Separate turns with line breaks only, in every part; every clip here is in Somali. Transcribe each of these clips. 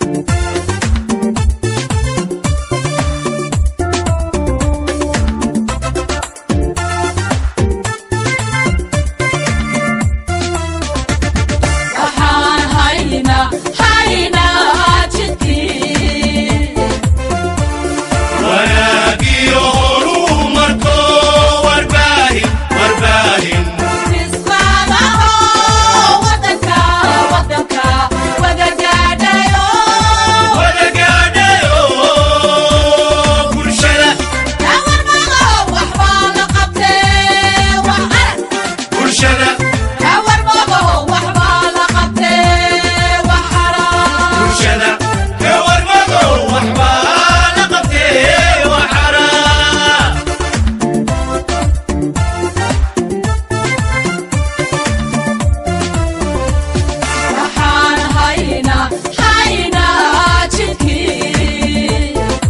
waxaan haynaa haynaa jidkii
wanaagiyo horumarko warbaahin warbaahin
dhismaadaho wadanka wadanka wada gaadhayo
wada gaadhayo bulshada
kawarmado waxbaa la qabtee wax arag
bulshada
kawarmado waxbaa la qabtee wax arag
bulshada ka warmado waxbaa la qabtee waxaraa
waxaan haynaa haynaa jidkii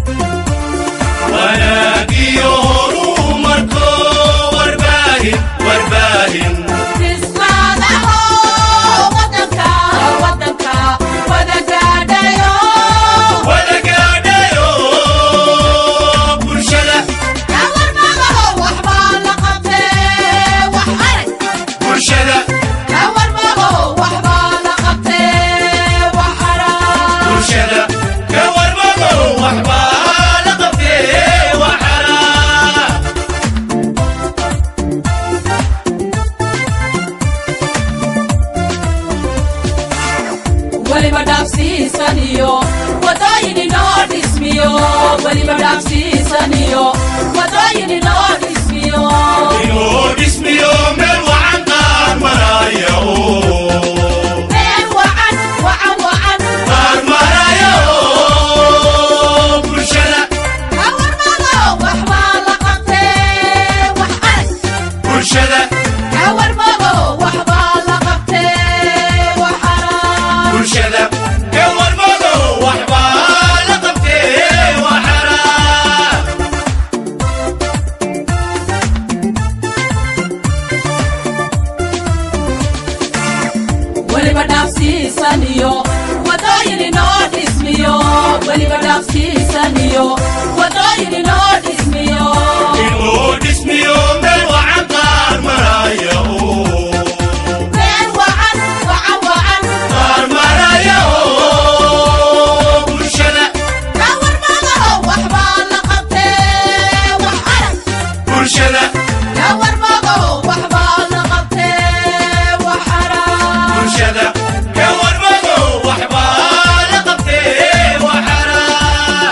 wanaagiyo horumarko warbaahin warbaahin
dhismaadaho wadanka wadanka wada gaadhayo
wada gaadhayo bulshada
kawarmado waxbaa la qabtee wax arag
bulshada
kawarmado waxbaa la qabtee wax arag
bulshada ka warmado waxbaa la qabtee waxaraa
weliba dhaafsiisaniyo wadooyin inoo dhismiyo weliba dhaafsiisaniyo wadooyin inoo dhismiyo
inuu dhismiyo meel wacan qaar maraya oo
meel wacan wacan wacan
qaar maraya oo bulshada
kawarmado waxbaa la qabtee wax arag
bulshada
kawarmado waxbaa la qabtee wax arag
bulshada ka warmado waxbaa la qabtee waxaraa
weliba dhaafsiisaniyo wadooyin inoo dhismiyo weliba dhaafsiisaniyo wadooyin inoo dhismiyo
inuu dhismiyo meel wacan qaar maraya oo
meel wacan wacan wacan
qaar maraya oo bulshada
kawarmado waxbaa la qabtee wax arag
bulshada
kawarmado waxbaa la qabtee wax arag
bulshada ka warmado waxbaa la qabtee waxaraa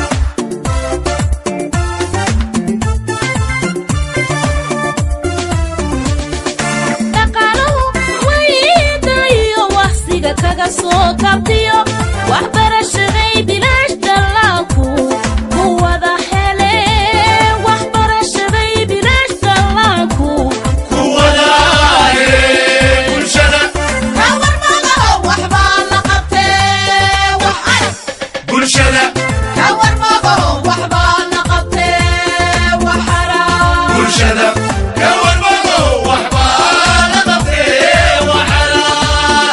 dhaqaalahu wayda iyo waqsiga kaga soo kabtiyo waxbarashaday bilaash dallaanku ku wada hele waxbarashaday bilaash dallaanku
kuwadaaye bulshada
kawarmado waxbaa la qabtee wax arag
bulshada
kawarmado waxbaa la qabtee wax arag
bulshada ka warmado waxbaa la qabtee waxaraa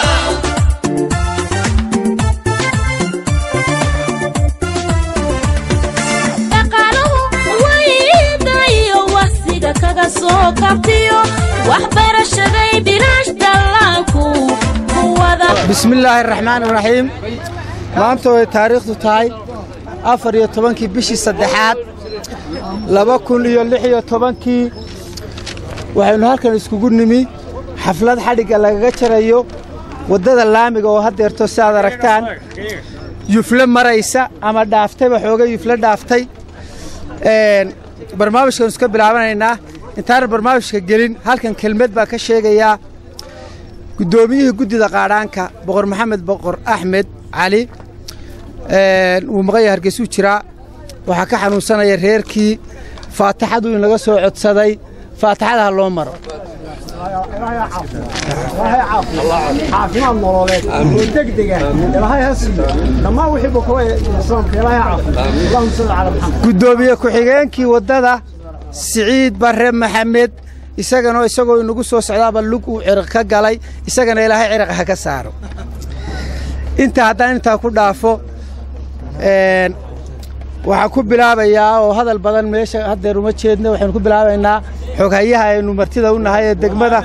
dhaqaalahu wayda iyo waqsiga kaga soo kabtiyo waxbarashaday bilaash dallaanku ku wada
bismillaahi araxmaan iraxiim maanta way taariikhdu tahay afar iyo tobankii bishii saddexaad laba kun iyo lix iyo tobankii waxaynu halkan iskugu nimi xaflad xadhigga lagaga jarayo waddada laamiga oo haddeerto si aad aragtaan yufle maraysa ama dhaaftayba xooga yufle dhaaftay Een, barnaamijkaanu iska bilaabanaynaa intaanan barnaamijka gelin halkan kelmed baa ka sheegayaa guddoomiyihii guddida qaadhaanka boqor maxamed boqor axmed cali een, wuu maqanya hargeysuu jiraa waxaa ka xanuunsanaya reerkii faataxadu in laga soo codsaday faataxada ha loo maro
caafimaad nololeed oo degdega ilaahay ha siiyo dhammaan wixii bukowa islaamka ilaahay ha caafiyo allahuma salli calaa maxamed
guddoomiye ku-xigeenkii waddada siciid barre maxamed isagana isagoo inagu soo socdaaba lug uu ciriq ka galay isagana ilaahay ciriq ha ka saaro intaa haddaan intaa ku dhaafo een, waxaan ku bilaabayaa oo hadal badan meesha haddeer uma jeedno waxaynu ku bilaabaynaa xoghayaha aynu martida u nahay ee degmada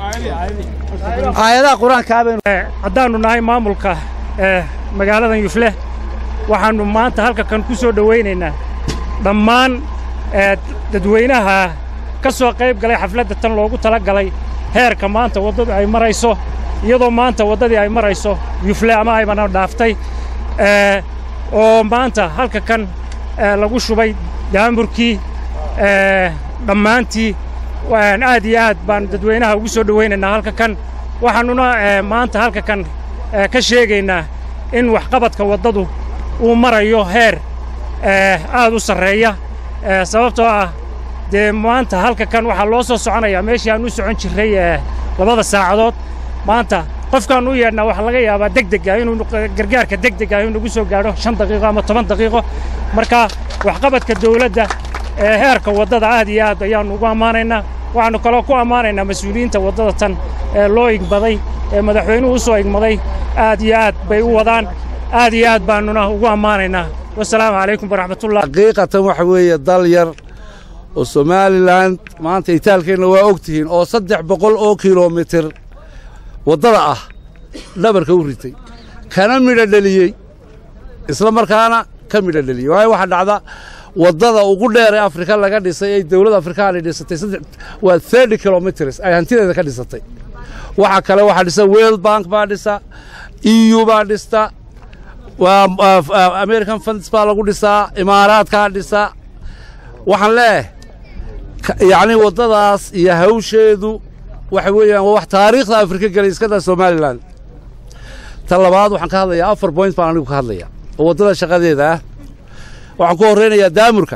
aayadaha qur-aankaa baynu
haddaannu nahay maamulka ee magaaladan yufle waxaannu maanta halka kan ku soo dhowaynaynaa dhammaan ee dadweynaha ka soo qayb galay xafladda tan loogu tala galay heerka maanta waddadu ay marayso iyadoo maanta waddadii ay marayso yufle ama aybana dhaaftay ee oo maanta halka kan ee lagu shubay daamurkii ee dhammaantii waan aad iyo aad baan dadweynaha ugu soo dhowaynaynaa halka kan waxaannuna ee, maanta halka kan ee, ka sheegaynaa in waxqabadka waddadu uu marayo heer ee, aad u sarreeya ee, sababtoo ah dee maanta halka kan waxaa loo soo soconayaa meeshii aan u socon jirray ee, labada saacadood maanta qofkaan u yeedhnaa waxaa laga yaabaa degdega inuu nuq- gargaarka degdega inuu nagu soo gaadho shan daqiiqo ama toban daqiiqo marka waxqabadka dowladda ee heerka waddada aad iyo aad ayaannu ugu ammaanaynaa waxaannu kaloo ku ammaanaynaa mas-uuliyiinta waddada tan ee loo igmaday ee madaxweynuhu u soo igmaday aad iyo aad bay u wadaan aad iyo aad baannuna ugu ammaanaynaa wasalaamu calaykum waraxmatullah
xaqiiqatan waxa weeye dal yar oo somalilan maanta itaalkeenna waa og tihiin oo saddex boqol oo kilomitir waddada ah dhabarka u ritay kana midho dheliyey isla markaana ka midho dheliyey waayo waxaa dhacda waddada ugu dheer ee afrika laga dhisay ee dowladda afrikaani dhisatay saddex waa thirty kilometers ay hantideeda ka dhisatay waxa kale waxaa dhisa world bank baa dhisa eu baa dhista waa waa- waa american funds baa lagu dhisaa imaaraadkaa dhisa waxaan leeyahay ka- yacni waddadaas iyo hawsheedu waxa weeyaan waa wax taariikhda afrika gelay iskada somalilan ta labaad waxaan ka hadlayaa afar point baan anigu ka hadlayaa oo waddada shaqadeeda ah waxaan ku horreynayaa daamurka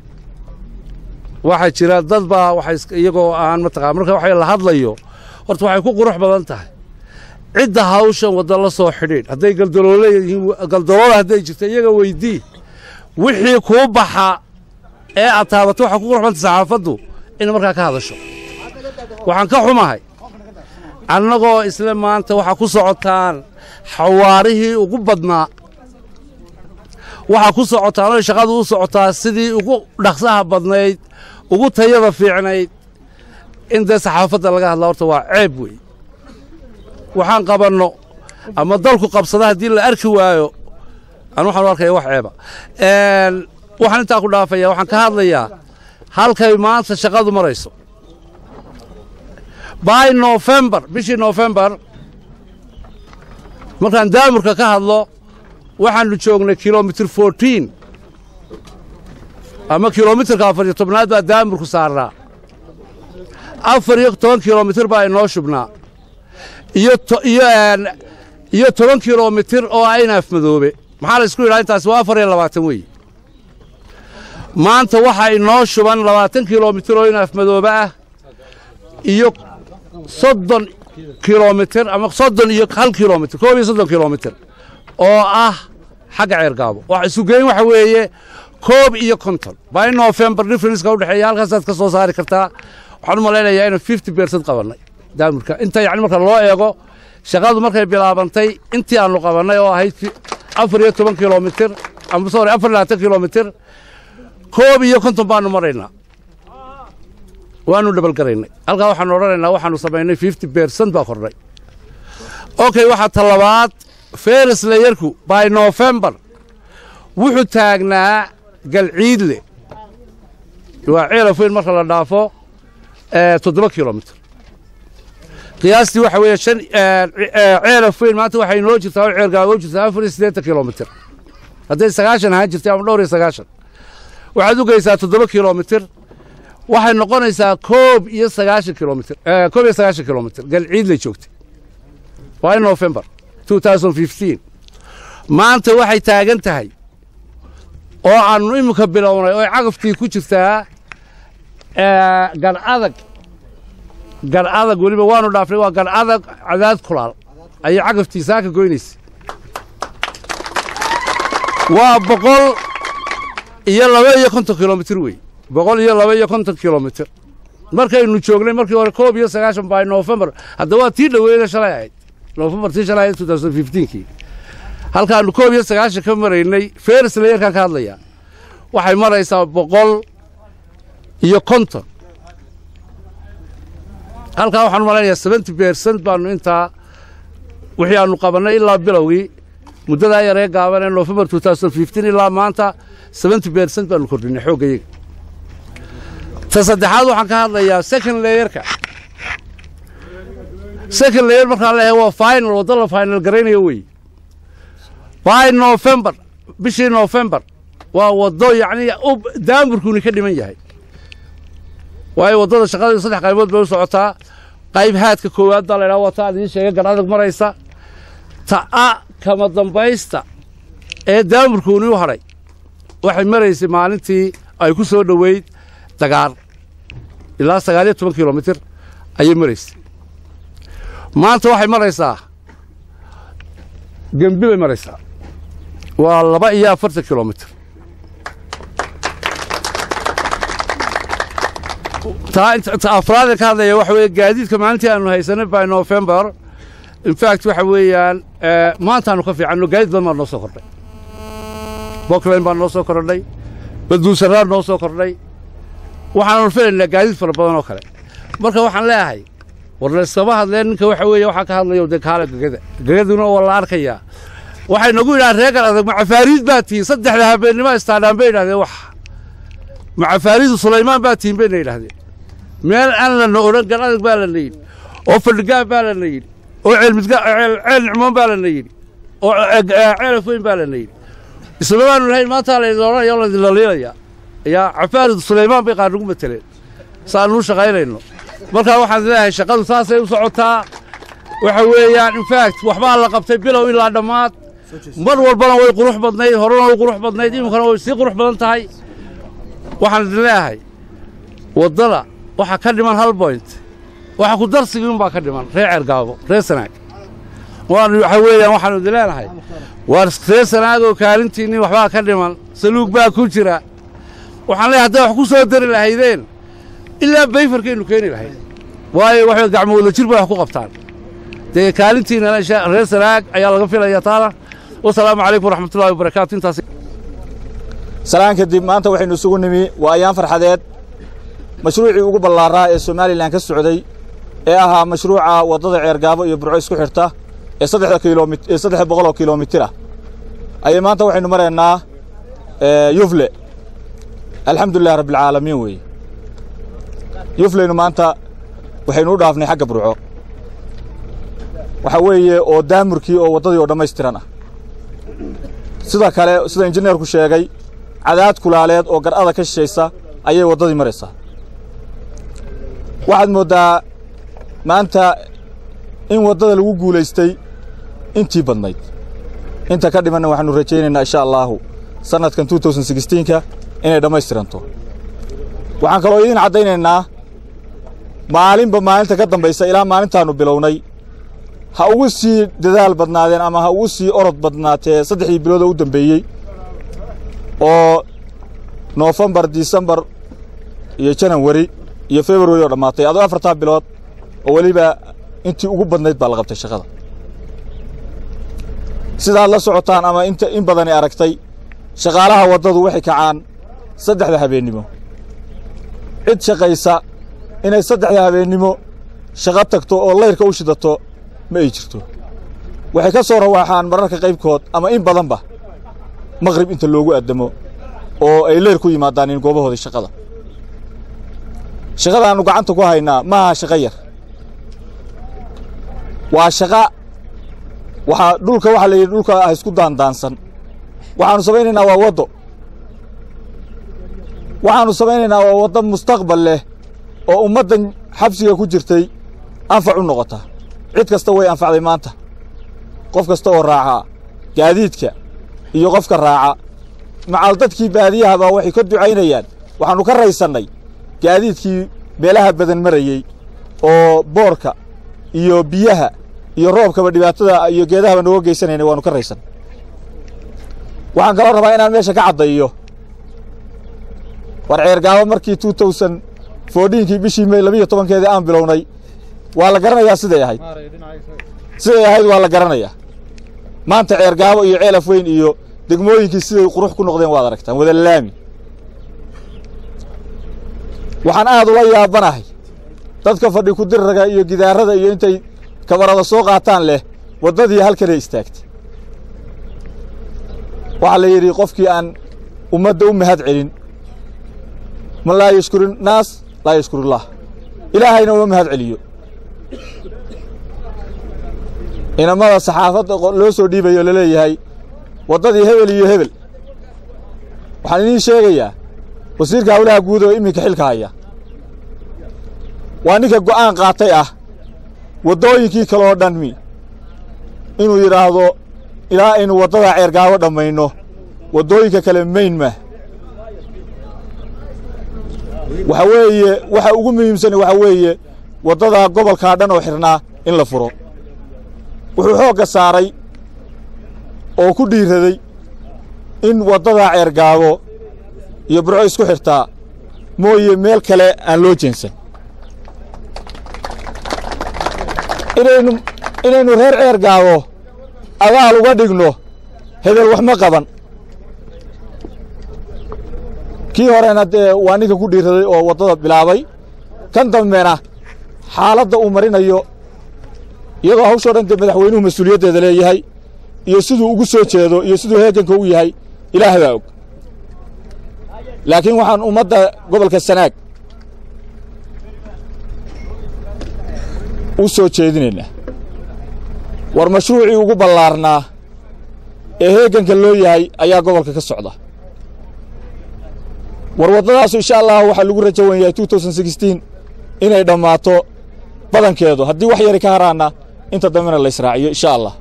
waxaa jira dad baa waxay iska- iyagoo aan mataqaan marka waxa la hadlayo horta waxay ku qurux badan tahay cidda hawshan wadda la soo xidhiidh hadday galdaloole yihiin galdaloole hadday jirto iyaga weydii wixii kuu baxa ee aad taabato waxaa ku qurux badanta saxaafaddu in markaa ka hadasho waxaan ka xumahay annagoo isla maanta waxaa ku socotaan xawaarihii ugu badnaa waxaa ku socotaan oo shaqadu u socotaa sidii ugu dhaqsaha badnayd ugu tayada fiicnayd in dee saxaafadda laga hadla horta waa ceeb wey waxaan qabanno ama dalku qabsada haddii la arki waayo aan waxaan u arkaya wax ceeba Een, waxaan intaa ku dhaafaya waxaan ka hadlayaa halkay maanta shaqadu marayso by november bishii november markaan daamurka ka hadlo waxaannu joognay kilomitir fourteen ama kilomitirka afar iyo tobnaad baa daamurku saarnaa afar iyo toban kilomitir baa inoo shubnaa iyo to- iyo een, iyo toban kilomitir oo ah inaaf madoobe maxaa la isku yidhaha intaasi waa afar iyo labaatan weeye maanta waxaa inoo shuban labaatan kilomitir oo inaaf madoobe ah iyo soddon kilomitir ama soddon iyo hal kilomitir koob iyo soddon kilomitir oo ah xagga ceergaabo wax isugeyn waxa weeye koob iyo konton by november differenceka u dhexeeya halkaasaad ka soo saari kartaa waxaan u malaynayaa inaan fifty percent qabannay daamurka inta yacni marka loo eego shaqadu markay bilaabantay intii aanu qabannay oo ahayd ki- afar iyo toban kilomitir ama sorry afar iyo labaatan kilomitir koob iyo konton baanu maraynaa waanu dhabalgaraynay halkaa waxaanu odhanaynaa waxaanu samaynay fifty percent baa kordhay okay waxaa talabaad feris layerku by november wuxuu taagnaa galciidle waa ceelafoyn marka la dhaafo ee, toddoba kilomitir qiyaastii waxa weeye shan ceelafoyn maanta waxay noo jirtaa oo ceergaabo jirtaa afar iyo siddeetan kilomitir hadday sagaashan ahaan jirtay ama dhowr iyo sagaashan waxaad u geysaa toddoba kilomitir waxay noqonaysaa koob iyo sagaashan kilomitir eh, koob iyo sagaashan kilomitir galciidley joogtay waa in november 2015 maanta waxay taagan tahay oo aanu iminka bilownay oo cagaftii ku jirtaa eh, gar adag gar adag weliba waanu dhaafnay waa gar adag cadaad kulaal ayay cagaftii saaka goynaysa waa boqol iyo laba iyo konton kilomitir wey boqol iyo laba iyo konton kilomitir markaynu joognay markii hore koob iyo sagaashan by november hadda waa tii dhoweyda shalay ahayd november tii shalay ahayd 2015kii halkaannu koob iyo sagaashan ka maraynay feris layerkaan ka hadlayaa waxay maraysaa boqol iyo konton halkaa waxaanu malaynayaa seventy bersent baannu intaa wixii aannu qabannay ilaa bilowgii muddadaa yaree gaaban ee nofembar two thousand fifteen ilaa maanta seventy bersent baannu kordhinay xooggayaga ta saddexaad waxaan ka hadlayaa second layerka second layer markaan leeyahay waa final waddo la final garaynayo wey by november bishii november waa waddo yacni daamburkuuni ka dhiman yahay waayo waddada shaqadeedu saddex qaybood bay u socotaa qayb haadka koowaad baa laydhaha waa ta aan idiin sheegay gar adag maraysa ta'a kama dambaysta ee daamburkuuni u hadhay waxay maraysay maalintii ay ku soo dhoweyd dagaar ilaa sagaal iyo toban kilomitir ayay maraysay maanta waxay maraysaa gembi bay maraysaa waa laba iyo afartan kilomitir ta afraadee ka hadlaya waxa weeye gaadiidka maalintii aanu haysanay by november infact waxa weeyaan maantaanu ka fiicanno gaadiid badan baa noo soo kordhay bockline baa noo soo kordhay baduusaraan noo soo kordhay waxaanu filaynaa gaadiid fara badan oo kale marka waxaan leeyahay war layskama hadleen ninka waxa weeye waxaa ka hadlayo dee kaala gegada gegaduna waa la arkayaa waxay nagu yidhahaan reegan adag macafaariid baa tihiin saddexda habeennimo istaadhaan bay yidhahdeen wax macafaariidu sulaymaan baa tihiin bayna yidhahdeen meel aan lana odhan gar adag baa lana yidhi oo fadhigaan baa lana yidhi oo ceelmidga ceel nicmoon baa lana yidhi oo ceelaf weyn baa lana yidhi isma baanu lahayn maantaa laydin odhanaya oo laydin laliilayaa yaa cafaaridu sulaymaan bay qaar nagu mateleen saanuu shaqaynayno markaa waxaan leeyahay shaqadu saasay u socotaa waxa weeyaan infact waxbaa la qabtay bilow ilaa dhammaad mar walbana way qurux badnayd horena way qurux badnayd iminkana way sii qurux badan tahay waxaan idin leeyahay waddada waxaa ka dhiman hal boynt waxa ku darsigiin baa ka dhiman reer ceergaabo reer sanaag waan waxa weeyaan waxaanu idin leenahay waar reer sanaagoo kaalintiinni waxbaa ka dhiman saluug baa ku jira waxaan leeyahay hadday wax ku soo dari lahaydeen ilaa bayfarkaynu keeni lahayd waayo waxay gacmo wada jir bay wax ku qabtaan dee kaalintiinana reer sanaag ayaa laga filaya taana wasalaamu calaykum waraxmatullahi wabarakaatu intaas
salaan kadib maanta waxaynu isugu nimi waa ayaan farxadeed mashruucii ugu ballaaraa ee somalilan ka socday ee ahaa mashruuca waddada ceergaabo iyo burco isku xidhta ee saddexda kilomit ee saddex boqol oo kilomitir ah ayay maanta waxaynu maraynaa yufle alxamdulilah rabbilcaalamiin weeye yufleynu maanta waxaynu u dhaafnay xagga burco waxaa weeye oo daamurkii oo waddadii oo dhammaystiran ah sida kale sida injineerku sheegay cadaad kulaaleed oo gar'ada ka shishaysa ayay waddadii maraysaa waxaad mooddaa maanta in waddada lagu guulaystay intii badnayd inta ka dhimanna waxaanu rajaynaynaa insha allaahu sannadkan ka inay dhammaystiranto waxaan kaloo idiin caddaynaynaa maalinba maalinta ka dambaysa ilaa maalintaannu bilownay ha ugu sii dadaal badnaadeen ama ha ugu sii orod badnaatee saddexdii biloodoo u dambeeyey oo noofembar disembar iyo janawari iyo februari oo dhammaatay adoo afartaa bilood oo weliba intii ugu badnayd baa la qabtay shaqada sidaad la socotaan ama inta in badani aragtay shaqaalaha waddadu waxay kacaan saddexda habeennimo cid shaqaysa inay saddexda habeennimo shaqo tagto oo layrka u shidato ma ay jirto waxay ka soo rawaaxaan mararka qaybkood ama in badanba maqrib inta loogu addamo oo ay leyr ku yimaadaan in goobahoodii shaqada shaqadaannu gacanta ku haynaa ma aha shaqo yar waa shaqa waxaa dhulka waxaa la yidhi dhulka ah isku daandaansan waxaannu samaynaynaa waa waddo waxaannu samaynaynaa waa waddo mustaqbal leh oo ummaddan xabsiga ku jirtay anfac u noqota cid kasta way anfacday maanta qof kasta oo raaca gaadiidka iyo qofka raaca macal dadkii baadiyahaba waxay ka ducaynayaan waxaannu ka raysannay gaadiidkii meelaha badan marayey oo boorka iyo biyaha iyo roobkaba dhibaatada iyo geedahaba nooga geysanaynay waannu ka raysan waxaan kaloo rabaa inaan meesha ka caddayo war ceergaabo markii two tousan foodhiinkii bishii may labiiyo tobankeedii aan bilownay waa la garanayaa siday ahayd siday ahayd waa la garanayaa maanta ceergaabo iyo ceelaf weyn iyo degmooyinkii siday qurux ku noqdeen waad aragtaan wada laami waxaan aad ula yaabanahay dadka fadhi ku dirraga iyo gidaarada iyo intay kabarada soo qaataan leh waddadii halkanay istaagtay waxaa la yidhi qofkii aan ummadda u mahad celin man laa yashkuri naas laa yashkurullaah ilaahayna uma mahad celiyo inamada saxaafadda loo soo dhiibayo laleeyahay waddadii hebel iyo hebel waxaan idiin sheegayaa wasiirka hawlaha guud oo iminka xilka haya waa ninka go'aan qaatay ah waddooyinkii kale oo dhanmi inuu yidhaahdo ilaa aynu waddadaa ceergaabo dhammayno waddooyinka kale mayn mah waxa weeye waxa ugu muhiimsan waxa weeye waddadaa gobolkaa dhan oo xidhnaa in la furo wuxuu xoogga saaray oo ku dhiiraday in waddadaa ceergaabo iyo burco isku xirtaa mooye meel kale aan loo jeensan inaynu inaynu reer ceergaabo abaal uga dhigno hebel wax ma qaban kii horena dee waa ninka ku dhiiraday oo waddada bilaabay kan dambena xaaladda uu marinayo iyadoo hawshoo dhan dee madaxweynuhu mas-uuliyaddeeda leeyahay iyo siduu ugu soo jeedo iyo siduu heeganka u yahay ilaahay baa og laakiin waxaan ummadda gobolka sanaag u soo jeedinaynaa war mashruucii ugu ballaarnaa ee heeganka loo yahay ayaa gobolka ka socda war waddadaasu insha allahu waxaa lagu rajo wan yahay inay dhammaato badankeedu haddii wax yari ka haraanna inta dambena la israaciyo insha allah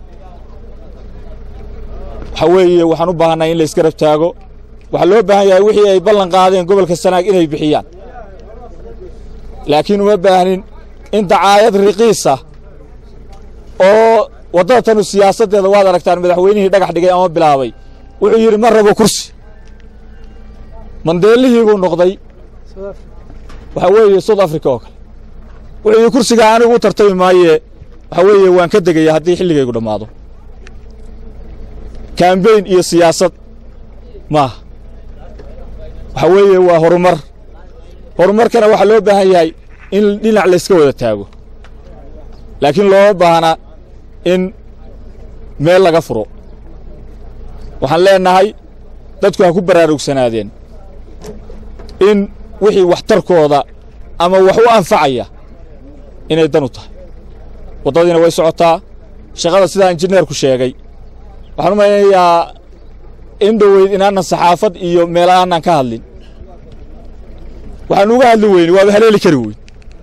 waxaa weeye waxaan u baahannahay in la isgarab taago waxaa loo baahan yahay wixii ay ballan qaadeen gobolka sanaag inay bixiyaan laakiin uma baahnin in dacaayad riqiisa oo waddada tanu siyaasaddeeda waad aragtaan madaxweynihii dhagax dhigay ama bilaabay wuxuu yidhi ma rabo kursi mandeelihii buu noqday waxaa weeye south africa oo kale wuxuu yidhi kursigaa anigu u tartami maayee waxaa weeye waan ka degaya haddii xilligaygu dhammaado kambeyn iyo siyaasad maaha waxaa weeye waa horumar horumarkana waxaa loo baahan yahay in dhinac layska wada taago laakiin looma baahna in meel laga furo waxaan leennahay dadku ha ku baraarugsanaadeen in wixii waxtarkooda ama wax u anfacaya inay dan u tahay waddadiina way socotaa shaqada sidaa injineerku sheegay waxaan u malaynayaa in dhoweyd inaanan saxaafad iyo meel aanan ka hadlin waxaan uga hadli weyne waaba haleeli kari weyn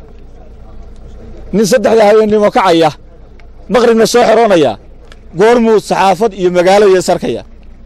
nin saddexda habeennimo kacaya maqribna soo xeroonaya goormuu saxaafad iyo magaalo iyo sarkaya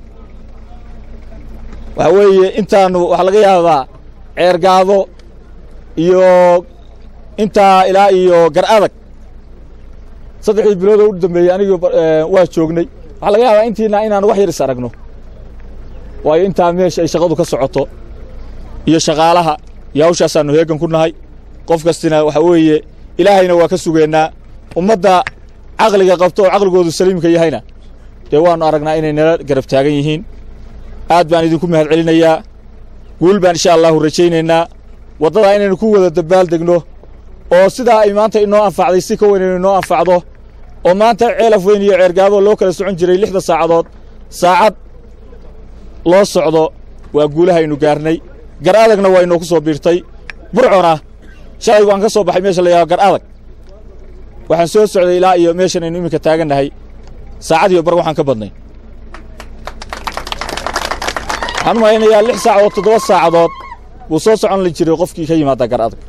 waxaa weeye intaannu waxaa laga yaabaa ceergaado iyo intaa ilaa iyo gar adag saddexdii biloodoo u dambeeyey anigii waa joognay waxaa laga yaabaa intiina inaan wax yar is aragno waayo intaa meesha ay shaqadu ka socoto iyo shaqaalaha iyo hawshaasaannu heegan ku nahay qof kastina waxaa weeye ilaahayna waa ka sugeennaa ummadda caqliga qabto oo caqligoodu saliimka yahayna dee waannu aragnaa inay nala garab taagan yihiin aad baan idinku mahad celinayaa guul baan insha allahu rajaynaynaa waddadaa inaynu ku wada dabbaal degno oo sidaa ay maanta inoo anfacday si ka weyn inay inoo anfacdo oo maanta ceelaf weyn iyo ceergaabo loo kala socon jiray lixda saacadood saacad loo socdo waa guulahaynu gaarnay gar adagna waa inoo ku soo biirtay burcona shalay waan ka soo baxay meesha la yidhaho gar adag waxaan soo socday ilaa iyo meeshan aynu iminka taagannahay saacad iyo bar waxaan ka badnay waxaan u malaynayaa lix saacadood toddoba saacadood wuu soo socon la jiray qofkii ka yimaada gar adag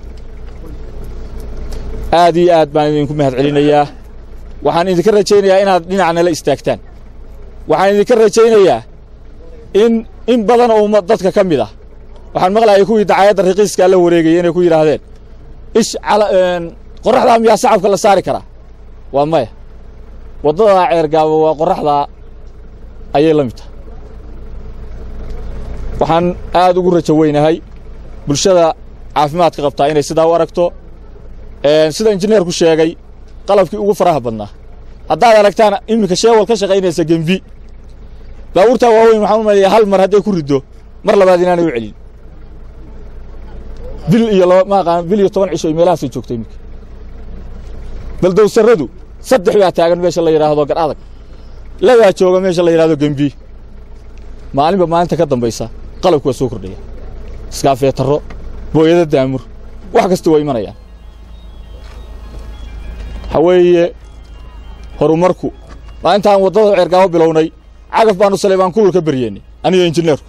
aad iyo aad baan idinku mahad celinayaa waxaan idinka rajaynayaa inaad dhinac nala istaagtaan waxaan idinka rajaynayaa in in badan oo umma dadka ka mid ah waxaan maqlayay kuwii dacaayadda raqiiskaa la wareegayay inay ku yidhaahdeen ish qorraxdaa miyaa sacabka la saari karaa waa maya waddadaa ceergaabo waa qorraxdaa ayay la mid tahay waxaan aad ugu rajo weynahay bulshada caafimaadka qabtaa inay sidaa u aragto sida injineerku sheegay qalabkii ugu faraha badnaa haddaad aragtaan iminka sheewal ka shaqaynaysa gembi baabuurtaa waaweyn waxaan u maleeyaa hal mar hadday ku riddo mar labaad inaanay u celin bil iyo laba ma aqaan bil iyo toban cisho iyo meelahaasay joogto iminka baldowsarradu saddex baa taagan meesha la yidhaahdo gar adag labaa jooga meesha la yidhahdo gembi maalinba maalinta ka dambaysa qalabku waa soo kordhaya iskaafeetarro booyada daamur wax kasta waa imanayaan waxa weeye horumarku maalintaan waddada ceergaabo bilownay cagaf baanu saleybaan kulul ka beryeennay aniyo injineerku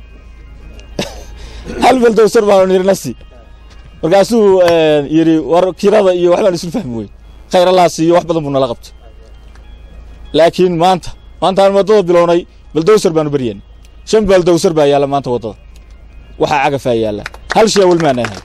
hal baldowsar baanu nidhi nasi markaasuu yidhi war kirada iyo waxbaan isu fahmi weyn khayralaas iyo wax badan buu nala qabtay laakiin maanta maantaan waddada bilownay baldowsar baanu beryeennay shan baldowsar baa yaalla maanta waddada waxaa cagafaa yaalla hal sheewal maana ahay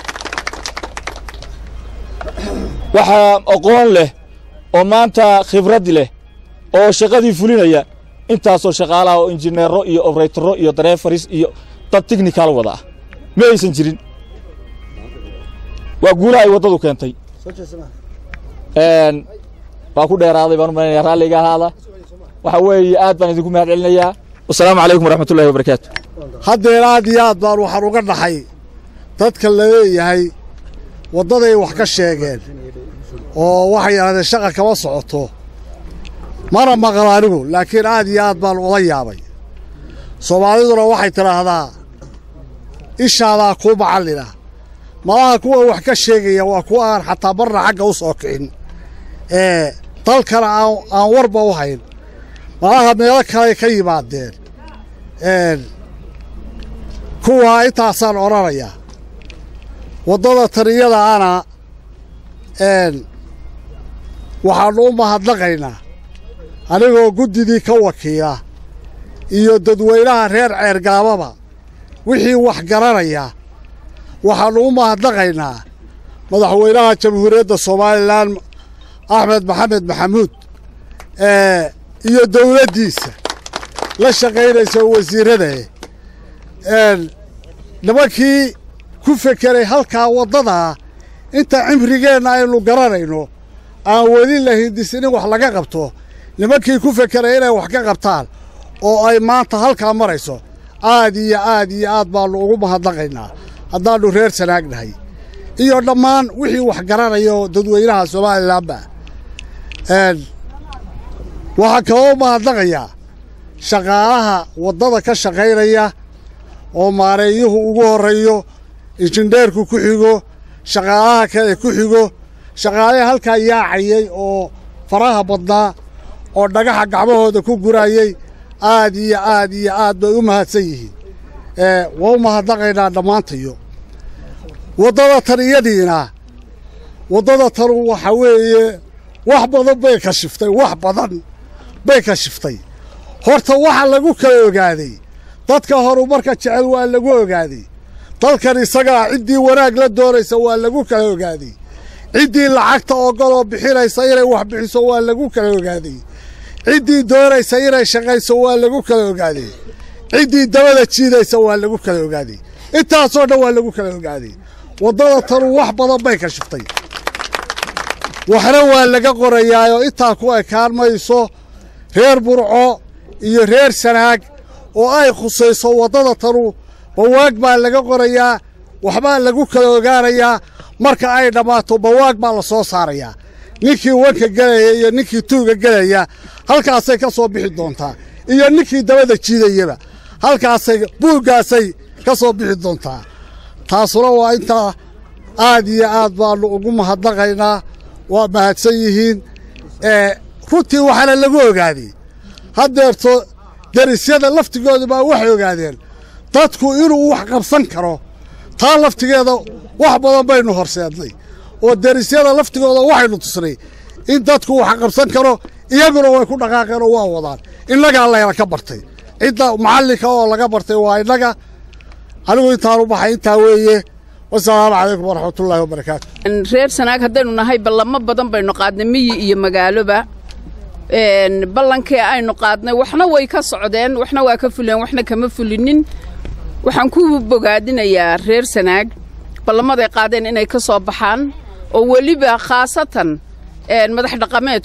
waxaa aqoon leh oo maanta khibrad leh oo shaqadii fulinaya intaasoo shaqaalaha oo injineero iyo obraytaro iyo dareefaris iyo dad tichnikal wada ah ma aysan jirin waa guulaha ay waddadu keentay waa ku dheeraaday baan u malaynayaa raalliga ahaada waxa weeye aad baan idinku mahad celinayaa wasalaamu calaykum waraxmatullahi wabarakaatu
haddeer aad iyo aad baan waxaan uga dhaxay dadka la leeyahay waddaday wax ka sheegeen oo waxay yidhahdeen shaqa kama socoto mana maqal anigu laakiin aad iyo aad baan ula yaabay soomaaliduna waxay tidhaahdaa ishaadaa kuu macallina malaha kuwa wax ka sheegaya waa kuwa aan xataa marna xagga u soo kicin ee dalkana aan aan warba u hayn malaha meelo kaley ka yimaadeen kuwaa intaasaan odhanayaa waddada taniyada ana waxaannu u mahadnaqaynaa anigoo guddidii ka wakiila iyo dadweynaha reer ceergaababa wixii wax garanaya waxaannu u mahadnaqaynaa madaxweynaha jamhuuriyadda somalilan axmed maxamed maxamuud iyo dawladdiisa la shaqaynaysa wasiirradae nimankii ku fekeray halkaa waddadaa inta cimrigeenna aynu garanayno aan weli la hindisin in wax laga qabto nimankii ku fekeray inay wax ka qabtaan oo ay maanta halkaa marayso aad iyo aad iyo aad baannu ugu mahadnaqaynaa haddaannu reer sanaagnahay iyo dhammaan wixii wax garanaya oo dadweynaha somalilanba waxaan kaloo u mahadnaqayaa shaqaalaha waddada ka shaqaynaya oo maareeyuhu ugu horreeyo injineerku ku xigo shaqaalaha kale ku xigo shaqaalihii halkaa yaacayey oo faraha badnaa oo dhagaxa gacmahooda ku gurayey aad iyo aad iyo aad bay u mahadsan yihiin waa u mahadnaqaynaa dhammaantayo waddada tan iyadiina waddada tanu waxa weeye wax badan bay kashiftay wax badan bay kashiftay horta waxa lagu kala ogaaday dadka horumarka jecel waa lagu ogaaday dalkan isagaa ciddii wanaag la doonaysa waa lagu kala ogaaday ciddii lacagta ogoloo bixinaysa inay wax bixiso waa lagu kala ogaaday ciddii doonaysa inay shaqayso waa lagu kala ogaaday ciddii dabada jiidaysa waa lagu kala ogaaday intaasoo dhan waa lagu kala ogaaday waddada tanu wax badan bay kashiftay waxna waa laga qorayaayoo intaa ku ekaan mayso reer burco iyo reer sanaag oo ay khusayso waddada tanu bawaag baa laga qorayaa waxbaa lagu kala ogaanayaa marka ay dhammaato bawaag baa la soo saarayaa ninkii wanka gelaya iyo ninkii tuuga gelaya halkaasay ka soo bixi doontaa iyo ninkii dabada jiidayaba halkaasay buuggaasay ka soo bixi doontaa taasuna waa intaa aad iyo aad baannu ugu mahadnaqaynaa waa mahadsan yihiin runtii waxaana lagu ogaaday haddeerto derisyada laftigooda baa waxay ogaadeen dadku inuu wax qabsan karo taa laftigeeda wax badan baynu horseednay oo derisyada laftigooda waxaynu tusnay in dadku wax qabsan karo iyaguna way ku dhaqaaqeen oo waa wadaan innagaa layna ka bartay cidda macallinka oo laga bartay waa innaga anigu intaan u baxay intaa weeye wasalaamu calaykum waraxmatullaahi wabarakaatu
reer sanaag haddaynu nahay ballamo badan baynu qaadnay miyi iyo magaaloba ballankii aynu qaadnay waxna way ka socdeen waxna waa ka fuleen waxna kama fulinin waxaan ku bogaadinayaa reer sanaag ballamaday qaadeen inay ka soo baxaan oo weliba khaasatan madax dhaqameedku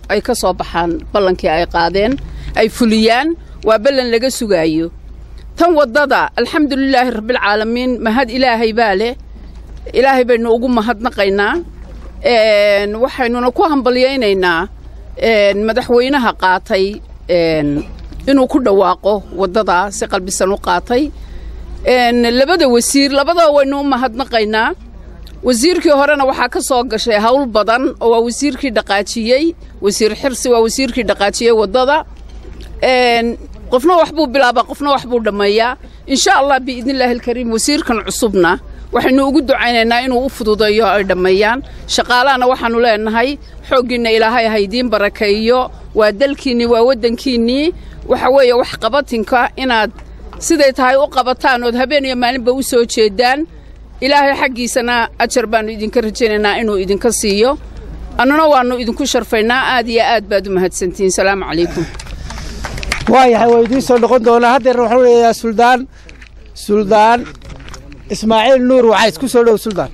ay ka soo baxaan ballankii ay qaadeen ay fuliyaan waa ballan laga sugaayo tan waddada alxamdulilaahi rabbilcaalamiin mahad ilaahay baa leh ilaahay baynu ugu mahadnaqaynaa een, waxaynuna ku hambalyaynaynaa een, madaxweynaha qaatay een, inuu ku dhawaaqo waddadaa si qalbisan u qaatay een, labada wasiir labadaba waynu u mahadnaqaynaa wasiirkii horena waxaa ka soo gashay hawl badan oo waa wasiirkii dhaqaajiyey wasiir xirsi waa wasiirkii dhaqaajiyey waddada een, qofna wax buu bilaabaa qofna wax buu dhammeeyaa insha allah biidnillaahi alkariim wasiirkan cusubna waxaynu ugu ducaynaynaa inuu u fududeeyo ay dhammeeyaan shaqaalahana waxaannu leenahay xooggiinna ilaahay ha idiin barakeeyo waa dalkiinnii waa waddankiinnii waxa weeye wax qabatinka inaad siday tahay u qabataan ood habeen iyo maalinba u soo jeedaan ilaahay xaggiisana ajar baannu idinka rajaynaynaa inuu idinka siiyo annuna waannu idinku sharfaynaa aad iyo aad baad u mahadsantihiin salaamu calaykum
waayahay waa idiin soo noqon doonaa haddeer waxaan leeyahay suldaan suldaan ismaaciil nuur wacays ku soo dhow suldaan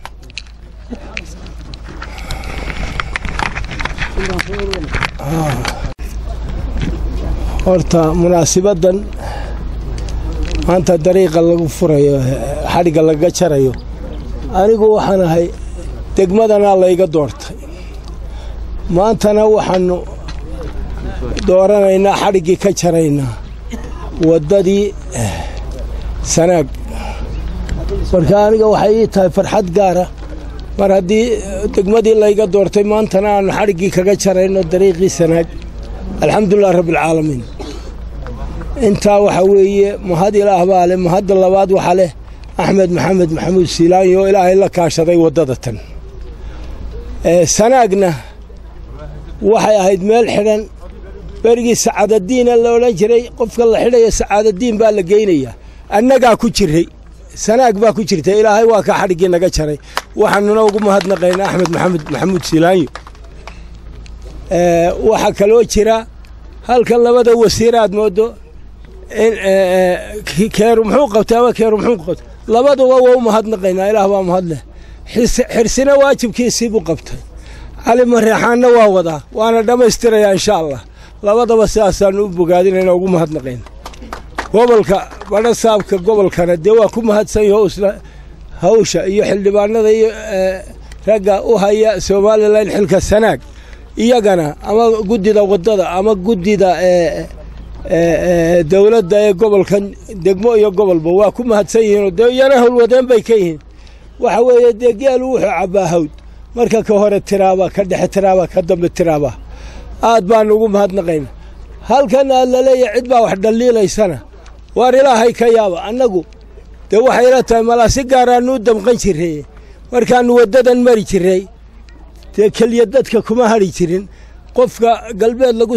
horta munaasibaddan maanta dariiqa lagu furayo xadhigga laga jarayo anigu waxaan ahay degmadanaa layga doortay maantana waxaannu dooranaynaa xadhiggii ka jaraynaa waddadii sanaag marka aniga waxay ii tahay farxad gaara mar haddii degmadii layga doortay maantana aannu xadhiggii kaga jarayno dariiqii sanaag alxamdulilah rabbialcaalamiin intaa waxaa weeye mahad ilaah baa leh mahadda labaad waxaa leh axmed maxamed maxamuud siilaanyo oo ilaahay la kaashaday waddada tan sanaagna waxay ahayd meel xidhan berigii sacaadadiina la odhan jiray qofka la xidhayo sacaadadiin baa la geynayaa annagaa ku jiray sanaag baa ku jirta ilaahay waa ka xadhiggii naga jaray waxaanuna ugu mahadnaqaynaa axmed maxamed maxamuud siilaanyo waxaa kaloo jira halkan labada wasiir aad moodo in keeru muxuu qabtay ama keeru muxuu qabtay labaduba waa u mahadnaqaynaa ilaah baa mahadleh xirsina waajibkiisii buu qabtay cali mareexaanna waa wadaa waana dhammaystirayaa insha allah labadaba sidaasaannu u bogaadinayna ugu mahadnaqayna gobolka badhasaabka gobolkana dee waa ku mahadsan yaho isla hawsha iyo xildhibaanada iyo ragga u haya somalilan xilka sanaag iyagana ama guddida waddada ama guddida dowladda ee gobolkan degmo iyo gobolba waa ku mahadsan yihiinoo dee iyana howlwadeen bay ka yihiin waxa weeye dee geelu wuxuu cabbaa hawd marka ka hore tiraaba ka dhexe tiraaba ka dambe tiraaba aad baanu ugu mahadnaqayna halkan aad la leeyahay cid baa wax dhalliilaysana waar ilaahay ka yaaba annagu dee waxay ila tahay malaa si gaaraannu u damqan jirray markaannu waddadan mari jirray dee keliya dadka kuma hadhi jirin qofka galbeed lagu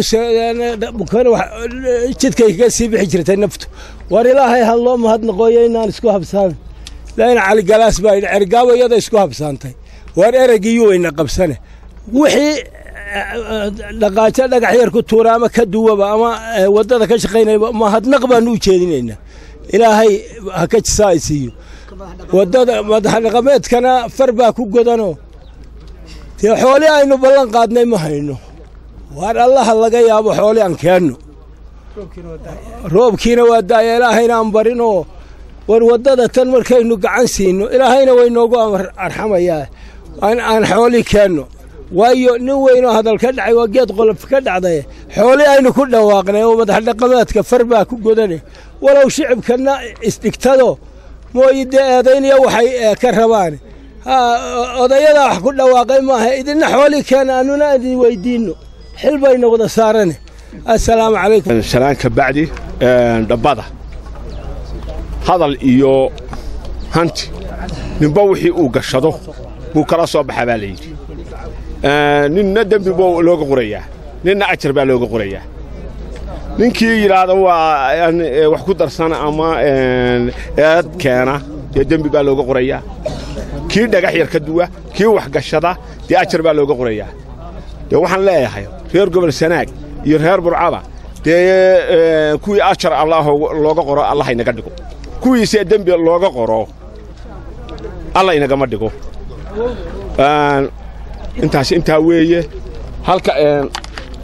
jidkay kaga sii bixi jirtay naftu war ilaahay ha loo mahadnaqooyo inaan isku habsaan lain caligalaas baa yidhi cergaabo iyada isku habsaantay war eregiiyuu weyna qabsane wixii dhaqaajo dhagax yar ku tuura ama ka duwaba ama waddada ka shaqaynayba mahadnaq baanu u jeedinaynaa ilaahay ha ka jisaa ay siiyo waddada madaxdhaqameedkana far baa ku godanoo dee xooli aynu ballan qaadnay ma hayno waar allaha laga yaabo xooli aan keenno roobkiina waa daaya ilaahayna aan barinoo war waddada tan markaynu gacan siino ilaahayna waynoogu arxamayaa aan xooli keenno waayo nin weynoo hadal ka dhacay waa geed qolof ka dhacday xooli aynu ku dhawaaqnay oo madaxdhaqameedka far baa ku godane walow shicibkanna isdhigtado mooyi dee eedayniya waxay ka rabaan odayadaa wax ku dhawaaqay maaha idinna xooli keena annuna idin weydiinno xil bayna wada saarane assalaamu calaykum
shalaanka bacdi dhabbada hadal iyo hanti ninba wixii uu gashado buu kala soo baxaa baa layidhi ninna dembi buu looga qorayaa ninna ajar baa looga qorayaa ninkii yidhaahda waa wax ku darsan ama eed keena dee dembi baa looga qorayaa kii dhagax yar ka duwa kii wax gashada dee ajar baa looga qorayaa dee waxaan leeyahay reer gobol sanaag iyo reer burcaba dee kuwii ajar allah looga qoro allah inaga dhigo kuwiise dembi looga qoro alla inagama dhigo intaas intaa weeye halka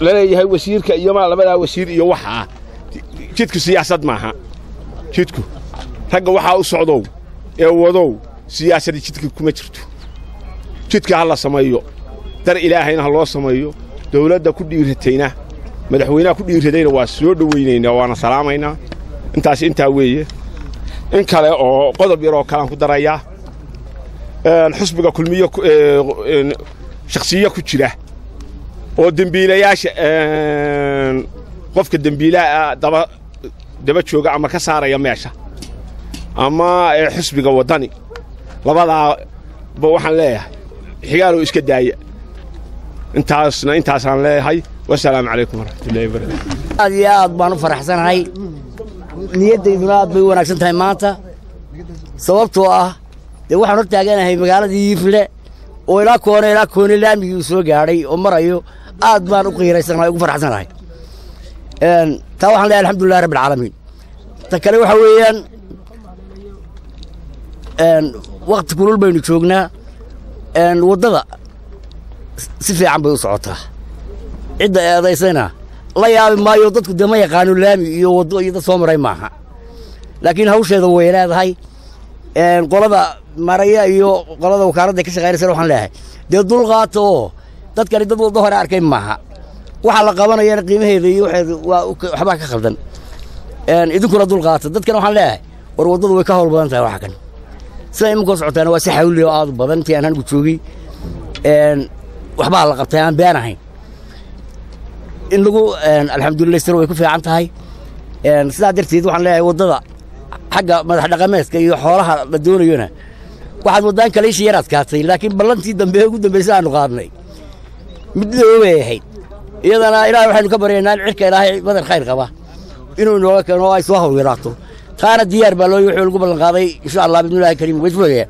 laleeyahay wasiirka iyo ma labadaa wasiir iyo waxaa jidku siyaasad maaha jidku ragga waxaa u socdow ee wadow siyaasadda jidka kuma jirto jidka ha la sameeyo dar ilaahayna ha loo sameeyo dawladda ku dhiiratayna madaxweynaha ku dhiiradayna waa soo dhowaynaynaa waana salaamaynaa intaas intaa weeye in kale oo qodob yar oo kalean ku darayaa xusbiga kulmiyo shakhsiyo ku jira oo dembiilayaasha qofka dembiilaha daba daba jooga ama ka saaraya meesha ama xusbiga waddani labadaaba waxaan leeyahay xigaaloo iska daaya intaasna intaasaan leeyahay wasalaamu calaykum waraxmatullahi wabarakatu
aad iyo aad baan u faraxsanahay niyaddayduna aad bay u wanaagsan tahay maanta sababtoo ah dee waxaan hor taaganahay magaaladii yiifle oo ilaa koone ilaa koone laamigii uu soo gaadhay oo marayo aad baan u qiiraysanahay ugu faraxsanahay taa waxaan leeyahay alxamdulillahi rabbi alcaalamiin ta kale waxa weeyaan wakti kulul baynu joognaa waddada si fiican bay u socotaa cidda eedaysayna la yaabi maayo dadku dee ma yaqaano laami iyo waddo iyo dad soo maray maaha laakiin hawsheeda way leedahay qolada maraya iyo qolada wakaaladda ka shaqaynaysa waxaan leeyahay dee dulqaata oo dadkani dad waddo hore arkay maaha waxa la qabanayana qiimaheeda iyo waxeeda waa waxbaa ka khaldan idinkuna dulqaata dadkana waxaan leeyahay war waddadu way ka hawl badan tahay waxa kan sida imankoo socotaana waa si xawli oo aad u badan intii aan anigu joogay waxbaa la qabtay aan been ahayn in lagu alxamdulilaystiro way ku fiican tahay sidaa darteed waxaan leeyahay waddada xagga madax dhaqameedka iyo xoolaha la doonayona waxaad waddaan kaleysha yar adkaatay laakiin ballantii dambe ugu dambaysa aanu qaadnay mid doobay ahayd iyadana ilahay waxaynu ka baryaynaa in cirka ilaahay badar khayr qaba inuu inooga keeno oo ay soo hawlgaraato taana diyaar baa looyi wuxuu lagu ballan qaaday insha allah bidnillahi kariim way isfogayaan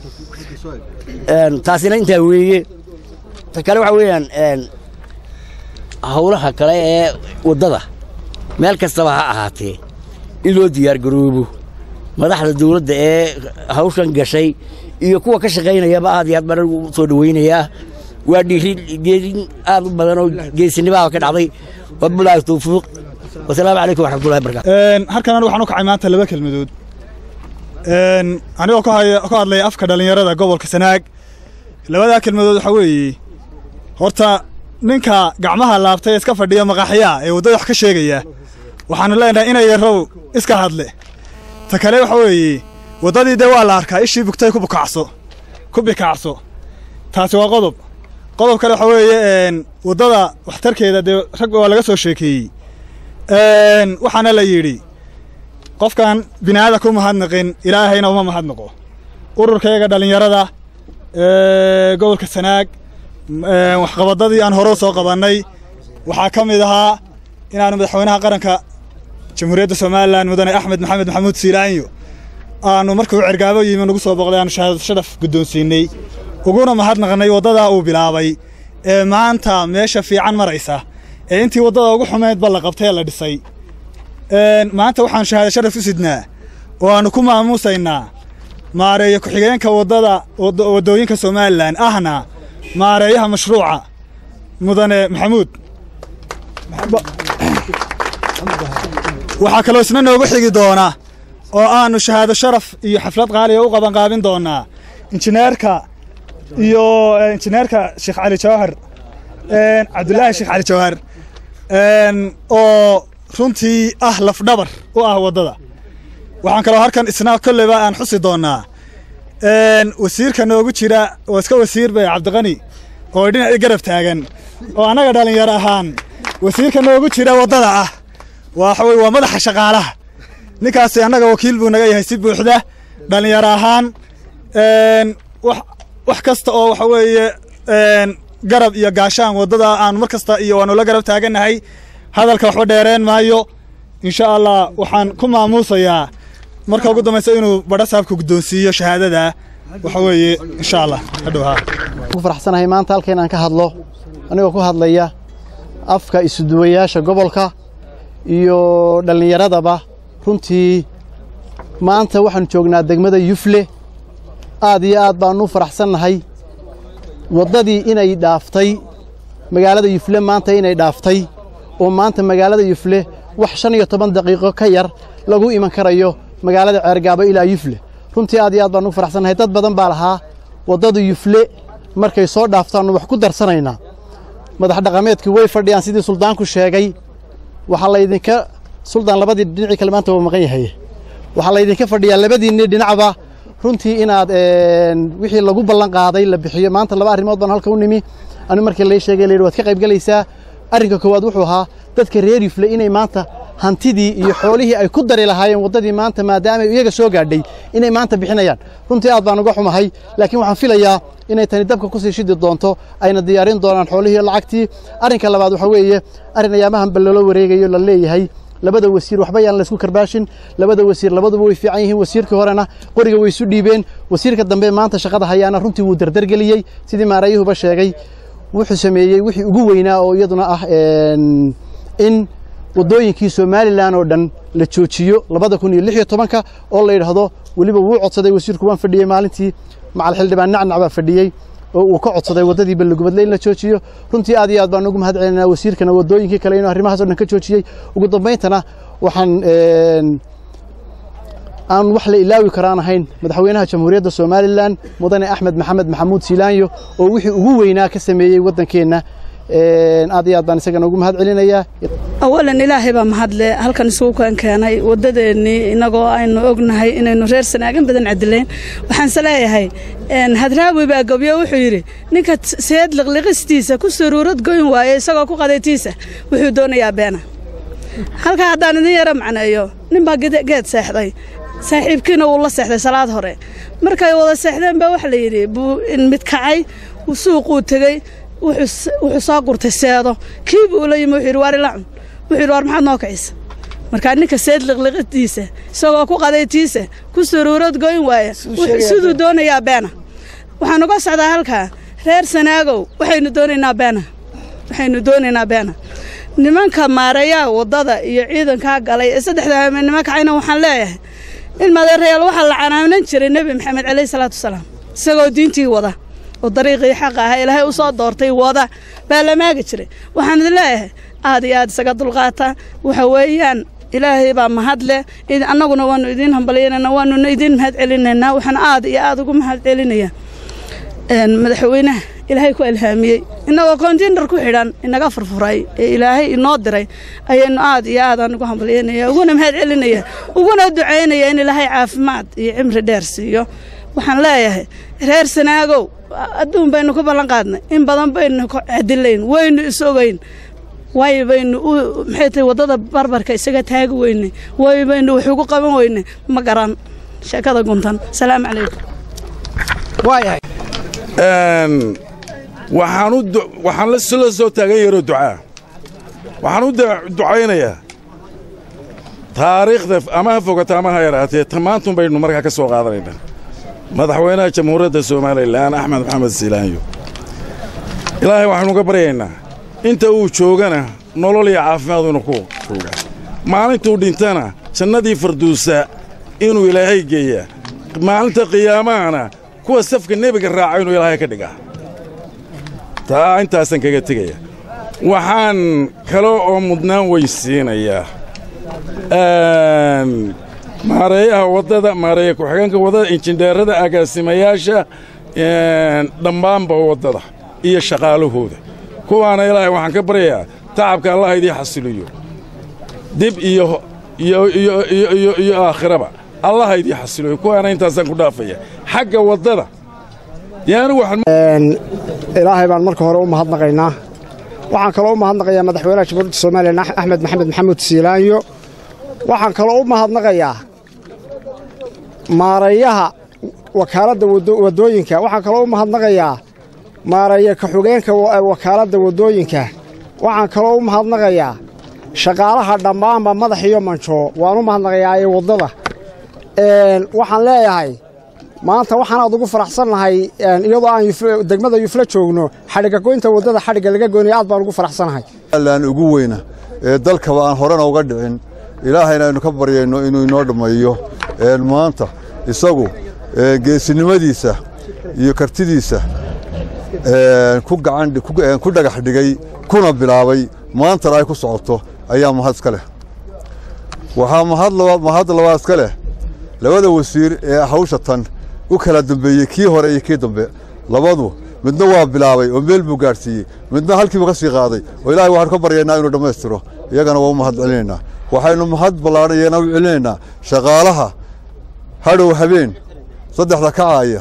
taasina intaa weeye ta kale waxa weeyaan howlaha kale ee waddada meel kastaba ha ahaatee in loo diyaar garoobo madaxda dawladda ee hawshan gashay iyo kuwa ka shaqaynayaba aad iyo aad baan anigu soo dhawaynayaa waa dhiiri geedin aad u badan oo geesinimaha ka dhacday wabilaahi tawfiiq wasalaamu calaykum waraxmatullahi barakatu
halkan anigu waxaan u kacay maanta laba kelmadood anigoo ka hadlaya afka dhallinyarada gobolka sanaag labadaa kelmadood waxaa weeye horta ninka gacmaha laabtay iska fadhiya maqaaxyaa ee waddada wax ka sheegaya waxaanu leenahay inay yarow iska hadle ta kale waxa weeye waddadii dee waa la arkaa ishii bugtay ku bukacso ku bikacso taasi waa qodob qodob kale waxa weeye waddada waxtarkeeda dee rag waa laga soo sheekeeyey waxaana la yidhi qofkan bini'aada ku mahadnaqin ilaahayna uma mahadnaqo ururkayga dhallinyarada gobolka sanaag waxqabadadii aan hore soo qabannay waxaa ka mid ahaa inaanu madaxweynaha qaranka jamhuuriyadda somalilan mudane axmed maxamed maxamuud siilaanyo aanu markuu cergaabo yimi nagu soo boqday aanu shahaadad sharaf guddoonsiinay uguna mahadnaqnay waddadaa uu bilaabay ee maanta meesha fiican maraysa ee intii waddada ugu xumeydba la qabtay ee la dhisay maanta waxaan shahaada sharaf u sidnaa oo aannu ku maamuusaynaa maareeya ku-xigeenka waddada waddooyinka somalilan ahna maareeyaha mashruuca mudane maxamuud waxaa kaloo isna noogu xigi doona oo aannu shahaado sharaf iyo xaflad qaaliga u qabanqaabin doonaa injineerka iyo injineerka sheekh cali jawhar cabdulaahi sheekh cali jawhar oo runtii ah lafdhabar u ah waddada waxaan kaloo halkan isna kolleyba aan xusi doonnaa wasiirka noogu jira oo iska wasiir bay cabdiqani oo dhinaci garab taagan oo annaga dhallinyaro ahaan wasiirka noogu jira waddada ah waxa weye waa madaxa shaqaalaha ninkaasi annaga wakiil buu naga yahay si buuxda dhallinyaro ahaan wax kasta oo waxa weeye garab iyo gaashaan waddada aan mar kasta iyo waanu la garab taagannahay hadalka waxba dheereen maayo insha allah waxaan ku maamuusayaa marka ugu dambaysa inuu badha saabka guddoonsiiyo shahaadada waxa weeye insha allah hadhow haa
ku faraxsanahay maanta halkan aan ka hadlo anigoo ku hadlaya afka isuduwayaasha gobolka iyo dhallinyaradaba runtii maanta waxaanu joognaa degmada yufle aad iyo aad baannu u faraxsannahay waddadii inay dhaaftay magaalada yufle maanta inay dhaaftay oo maanta magaalada yufle wax shan iyo toban daqiiqo ka yar lagu iman karayo magaalada ceergaabo ilaa yufle runtii aad iyo aad baan ugu faraxsannahay dad badan baa lahaa waddada yufle markay soo dhaaftaannu wax ku darsanaynaa madax dhaqameedkii way fadhiyaan sidii suldaanku sheegay waxaa laydinka suldaan labadii dhinacii kale maanta waa maqan yahay waxaa laydinka fadhiyaa labadiinni dhinacba runtii inaad wixii lagu ballan qaaday la bixiyo maanta laba arrimood baan halka u nimi anu markii lay sheegay layidhi waad ka qayb gelaysaa arrinka koowaad wuxuu ahaa dadka reer yufle inay maanta hantidii iyo xoolihii ay ku dari lahaayeen waddadii maanta maadaama iyaga soo gaadhay inay maanta bixinayaan runtii aad baan uga xumahay laakiin waxaan filayaa inay tani dabka ku sii shidi doonto ayna diyaarin doonaan xoolihii lacagtii arrinka labaad waxaa weeye arrin ayaamahan ballalo wareegayo la leeyahay labada wasiir waxba yaan laysku karbaashin labada wasiir labaduba way fiican yihiin wasiirkii horena qoriga way isu dhiibeen wasiirka dambe maanta shaqada hayaana runtii wuu dardargeliyey sidii maarayuhuba sheegay wuxuu sameeyey wixii ugu weynaa oo iyaduna ah in waddooyinkii somalilan oo dhan la joojiyo labada kun iyo lix iyo tobanka oo la yidhaahdo weliba wuu codsaday wasiirku waan fadhiyey maalintii macal xildhibaan nacnac baa fadhiyey oo uu ka codsaday waddadii ballagubadle in la joojiyo runtii aad iyo aad baan ugu mahad celinaa wasiirkana waddooyinkii kale inuu arrimahaas o dhan ka joojiyey ugu dambayntana waxaan aan wax la ilaawi karaan ahayn madaxweynaha jamhuuriyadda somalilan mudane axmed maxamed maxamuud siilaanyo oo wixii ugu weynaa ka sameeyey waddankeenna aad iyo aad baan isagana ugu mahad celinayaa
awalan ilaahay baa mahadle halkan isugu kan keenay waddadeennii innagoo aynu ognahay inaynu reer sanaagan badan cadilayn waxaanse leeyahay hadraawi baa gobyo wuxuu yidhi ninka seed liqliqistiisa ku suruurad goyn waaye isagoo ku qadaytiisa wuxuu doonayaa beena halkaa haddaan idin yaro macneeyo ninbaa geed seexday saaxiibkiina wuu la seexday salaad hore markay wada seexdeen baa waxa la yidhi buu mid kacay suuquu tegey wuxuu soo gurtay seedo kiibu ula yimi wuxuu yidhi waar ila cun wuxuu yidhi waar maxaad noo kicisa markaa ninka seed liqliqitiisa isagoo ku qadaytiisa ku suruurad goyn waaya siduu doonayaa beena waxaan uga socdaa halkaa reer sanaagow waxaynu doonaynaa beena waxaynu doonaynaa beena nimanka maareeyaha waddada iyo ciidankaa galay ee saddexda hameennimo kacayna waxaan leeyahay in madeerayaal waxaa la canaanan jiray nebi maxamed calayhi salaatu wasalaam isagoo diintii wada oo dariiqii xaqa ahaa ilaahay u soo doortay wada baa la maagi jiray waxaan idin leeyahay aad iyo aad isaga dulqaata waxa weeyaan ilaahay baa mahad leh annaguna waannu idiin hambalyaynana waanuna idiin mahad celinaynaa waxaan aad iyo aad ugu mahad celinayaa madaxweynaha ilaahay ku ilhaamiyey innagoo kontiinar ku xidhan inaga furfuray ee ilaahay inoo diray ayaynu aad iyo aadaan ugu hambalyaynaya uguna mahad celinaya uguna ducaynaya in ilaahay caafimaad iyo cimri dheer siiyo waxaan leeyahay reer sanaagow adduun baynu ku ballan qaadnay in badan baynu cadilayn waynu is-ogeyn way baynu maxay tahay waddada barbarka isaga taagi weynay way baynu wax ugu qaban weynay ma garan sheekada guntan salaamu calaykum
waxaan waxaan la soo taagan yaroo ducaa waxaan u ducaynayaa taariikhda ama ha fogata ama ha yaraatee tamaantun baynu markaa ka soo qaadanaynaa madaxweynaha jamhuuriyadda somalilan axmed maxamed siilaanyo ilaahay waxaynu ka baryaynaa inta uu joogana nolol iyo caafimaad inuu ku joogaa maalintuu dhintana jannadii farduusa inuu ilaahay geeyaa maalinta qiyaamahana kuwa safka nebiga raaca inuu ilaahay ka dhigaa taa intaasaan kaga tegaya waxaan kale oo mudnaan weysiinayaa maareeyaha waddada maareeya ku-xigeenka waddada injindheerada agaasimayaasha dhammaanba waddada iyo shaqaalahooda kuwaana ilaahay waxaan ka baryayaa tacabka allah idii xasiliyo dib iyo iyo aakhiraba allah idii xasiliyo kuwaana intaasaan ku dhaafaya xagga waddada
ilaahay baan marka hore u mahadnaqaynaa waxaan kaloo u mahadnaqayaa madaxweynaha jamhuuriyadda somalilan axmed maxamed maxamuud siilaanyo waxaan kaloo u mahadnaqayaa maareeyaha wakaaladda waddooyinka waxaan kaloo u mahadnaqayaa maareeya ka-xugeenka wakaaladda waddooyinka waxaan kaloo u mahadnaqayaa shaqaalaha dhammaanba madax iyo manjoo waan u mahadnaqayaa ee waddada waxaan leeyahay maanta waxaan aad ugu faraxsannahay iyadoo aan degmada yufle joogno xadhigga goynta waddada xadhigga laga goynaya aad baan ugu faraxsannahay
aan ugu weyna ee dalkaba aan horena uga dhicin ilaahayna aynu ka baryayno inuu inoo dhammeeyo maanta isagu geesinimadiisa iyo kartidiisa ku gacan ku dhagax dhigay kuna bilaabay maantana ay ku socoto ayaa mahad iska leh waxaa mahad labaad iska leh labada wasiir ee hawsha tan u kala dambeeyey kii hore iyo kii dambe labadu midna waa bilaabay oo meel buu gaadhsiiyey midna halkiibu ka sii qaaday oo ilaahay waxaanu ka baryaynaa inuu dhammaystiro iyagana waa u mahad celinaynaa waxaynu mahad ballaadhayeena u celinaynaa shaqaalaha hadhow habeen saddexda kacaaya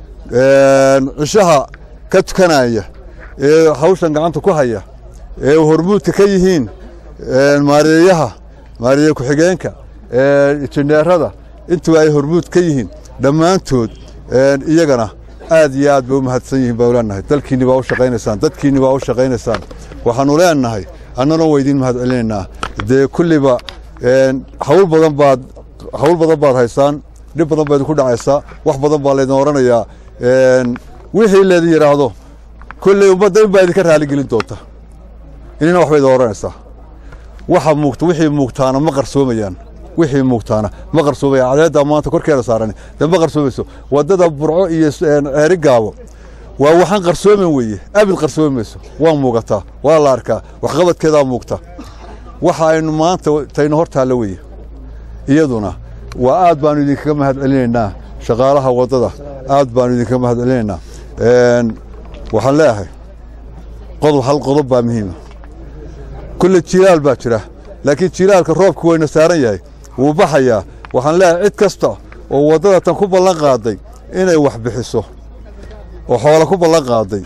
cishaha ka tukanaya ee hawshan gacanta ku haya ee hormuudka ka yihiin maareeyaha maareeye ku-xigeenka injineerada intuba ay hormuud ka yihiin dhammaantood iyagana aad iyo aad bay u mahadsan yihiin baan leenahay dalkiinni baa u shaqaynaysaan dadkiinni baa u shaqaynaysaan waxaannu leenahay annana waa idiin mahad celinaynaa dee kulliba hawl badan baad hawl badan baad haysaan dhib badan baa idinku dhacaysaa wax badan baa laydin odhanayaa wixii laydin yidhaahdo kolley ummadda in baa idinka raaligelin doonta inina waxba idin odhanaysaa waxa muugta wixii muugtaana ma qarsoomayaan wixii muugtaana ma qarsoomayaan cadeeddaa maanta korkeeda saaran dee ma qarsoomayso waddada burco iyo ceeri gaabo waa waxaan qarsoomin weeye abid qarsoomi mayso waa muugataa waa la arkaa waxqabadkeedaa muugta waxa aynu maanta taynu hor taalla weeye iyaduna waa aad baanu idinkaga mahad celinaynaa shaqaalaha waddada aad baanu idinkaga mahad celinaynaa waxaan leeyahay qodob hal qodob baa muhiima kulle jilaal baa jira laakiin jilaalka roobku wayna saaran yahay wuu baxayaa waxaan leeyahay cid kasta oo waddada tan ku ballan qaaday inay wax bixiso oo xoolo ku ballan qaaday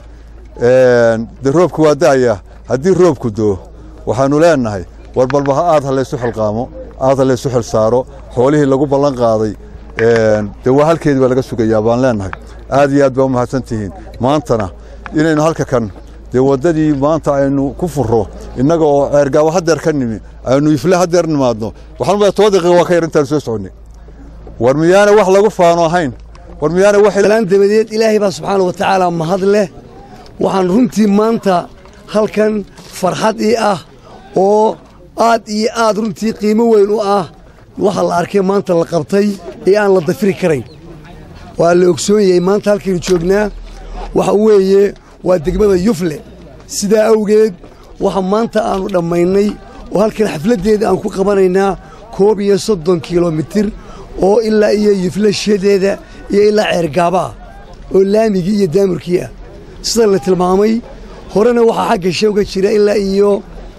dee roobku waa da'ayaa haddii roobku doo waxaannu leenahay war balba aad ha laysu xilqaamo aad ha laysu xil saaro xoolihii lagu ballan qaaday dee waa halkeedii baa laga sugayaa baan leenahay aad iyo aad baa u mahadsan tihiin maantana inaynu halka kan dee waddadii maanta aynu ku furro innaga oo ceergaabo haddeer ka nimi aynu ifle haddeer nimaadno waxaan umaya toban daqiiqa waa ka yar intaan soo soconnay war miyaana wax lagu faano ahayn war miyaana
waxlaan dabadeed ilaahay baa subxaana wa tacaala mahad leh waxaan runtii maanta halkan farxad ii ah oo aad iyo aad runtii qiimo weyn u ah waxa la arkay maanta la qabtay ee aan la dafiri karayn waa la ogsoon yahay maanta halkaynu joognaa waxa weeye waa degmada yufle sidaa awgeed waxa maanta aannu dhammaynay oo halkan xafladdeeda aan ku qabanaynaa koob iyo soddon kilomitir oo ilaa iyo yufle shadeeda iyo ilaa ceergaaba ah oo laamigii iyo daamurkii ah sida la tilmaamay horena waxaa xagga shewga jira ilaa iyo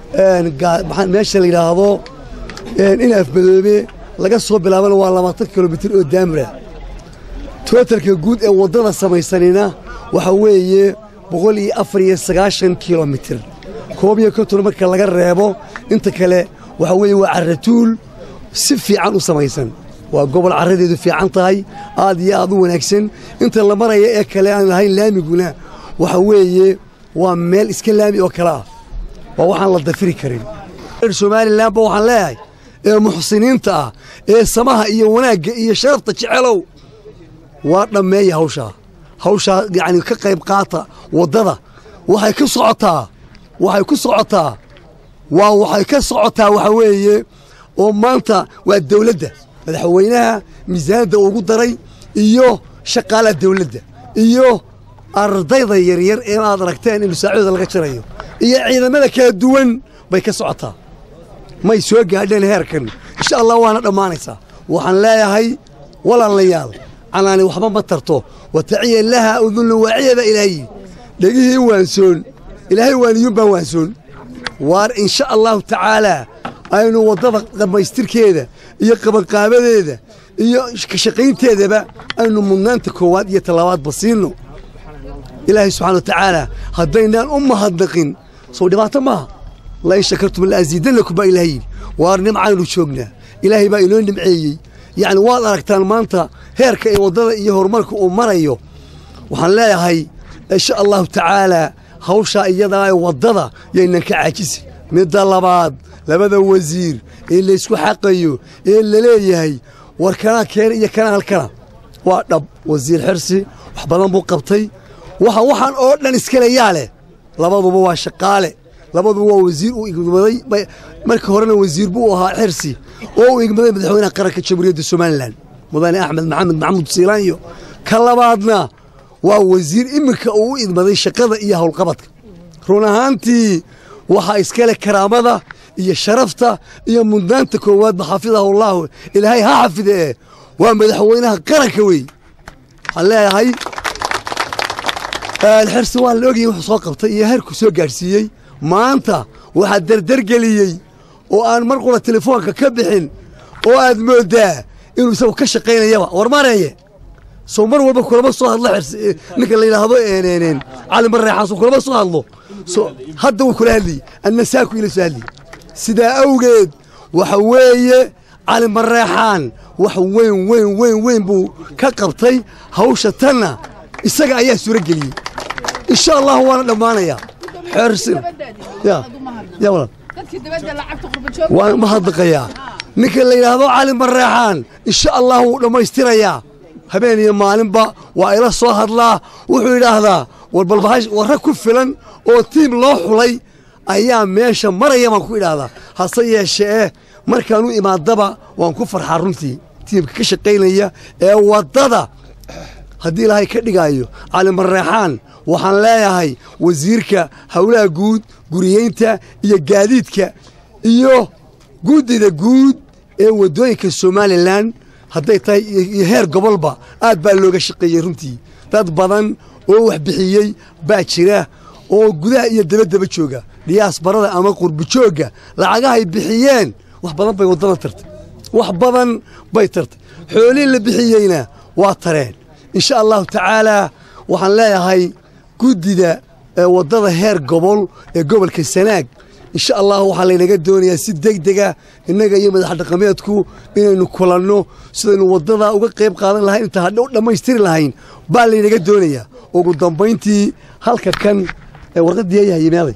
meesha la yidhaahdo in afmadoobe laga soo bilaabana waa labaatan kilomitir oo daamura tootalka guud ee waddada samaysanina waxaa weeye boqol iyo afar iyo sagaashan kilomitir koob iyo konton marka laga reebo inta kale waxaa weeye waa carratuul si fiican u samaysan waa gobol carradeedu fiican tahay aad iyo aad u wanaagsan inta la maraya ee kale aan lahayn laamiguna waxa weeye waa meel iska laami oo kale ah waa waxaan la dafiri karin somalilanba waxaan leeyahay ee muxsiniinta ah ee samaha iyo wanaagga iyo sharafta jecelow waa dhammeeya hawshaa hawshaa yacni ka qayb qaata waddada waxay ku socotaa waxay ku socotaa waa waxay ka socotaa waxa weeye oo maanta waa dawladda madaxweynaha miisaanadda ugu daray iyo shaqaalaha dawladda iyo ardayda yaryar ee aad aragteen in masaacooda laga jarayo iyo ciidamada kala duwan bay ka socotaa may soo gaadheen heerkan insha allah waana dhammaanaysaa waxaan leeyahay walaalayaal canaani waxba ma tarto wataciya laha udunlu waaciyaba ilaahi dhegihii waansoon ilaahay waaniyuun baan waansoon waar insha allahu tacaalaa aynu waddada dhammaystirkeeda iyo qabanqaabadeeda iyo ka shaqaynteedaba aynu mudnaanta koowaad iyo tallaabaadba siinno ilaahay subxana wa tacaala haddaynaan u mahadnaqin sow dhibaato maaha lain shakartum la'asiidannakum baa ilahay yidhi waar nimcaaynu joognaa ilaahay baa inoo nimceeyey yacni waad aragtaan maanta heerka ee waddada iyo horumarka uu marayo waxaan leeyahay insha allahu tacaalaa hawshaa iyadaa ee waddada yaynan ka caajisi midda labaad labada wasiir ee laysku xaqayo ee la leeyahay war kanaa keena iyo kanaa halkana waa dhab wasiir xirsi wax badan buu qabtay waxa waxaan oo dhan iskale yaa leh labaduba waa shaqaale labaduba waa wasiir uu igmaday marka horena wasiir buu ahaa xirsi oo uu igmaday madaxweynaha qaranka jamhuuriyadda somalilan mudane axmed maxamed maxamuud siilaanyo ka labaadna waa wasiir iminka uu u idmaday shaqada iyo howlqabadka run ahaantii waxaa iskale karaamada iyo sharafta iyo mudnaanta koowaadba xafidahullahu ilaahay ha xafide ee waa madaxweynaha qaranka weeye waxaan leeyahay xirsi waa la ogayay wuxuu soo qabtay iyo heerku soo gaadhsiiyey maanta waxaa derdergeliyey oo aan mar qura telefoonka ka bixin oo aad mooddaa inuu isagu ka shaqaynayaba war mareeye soo mar walba kulama soo hadlo xirsi ninka la yidhaahdo cali mareexaan soo kulama soo hadlo so hadda wuu kula hadlayey anna saaku ila soo hadlayey sidaa awgeed waxa weeye cali mareexaan wax weyn weyn weyn weyn buu ka qabtay hawsha tanna isaga ayaa suuro geliyey insha allahu waana dhammaanayaa xeersin ya ya walaal waan mahadnaqayaa ninka la yidhaahdo cali mareexaan insha allahu wuu dhammaystirayaa habeen iyo maalinba waa ila soo hadlaa wuxuu yidhaahdaa war balbahash warra ku filan oo tiim loo xulay ayaa meesha maraya baan ku idhaahdaa hase yeeshee markaan u imaadaba waan ku farxaa runtii tiimka ka shaqaynaya ee waddada haddii ilaahay ka dhigaayo cali mareexaan waxaan leeyahay wasiirka howlaha guud guriyeynta iyo gaadiidka iyo guddida guud ee waddooyinka somalilan hadday tahay iyo heer gobolba aad baa looga shaqeeyey runtii dad badan oo wax bixiyey baa jira oo gudaha iyo dabaddaba jooga dhiyaasbarada ama qurbijoogga lacagahay bixiyeen wax badan bay waddada tartay wax badan bay tartay xoolihii la bixiyeyna waa tareen insha allahu tacaalaa waxaan leeyahay guddida waddada heer gobol ee gobolka sanaag insha allahu waxaa laynaga doonayaa si degdega innaga iyo madax dhaqameedku inaynu kulanno sidaynu waddada uga qayb qaadan lahayn inta hadha u dhammaystiri lahayn baa laynaga doonayaa ugu dambayntii halka kan warqaddii ayahay meeday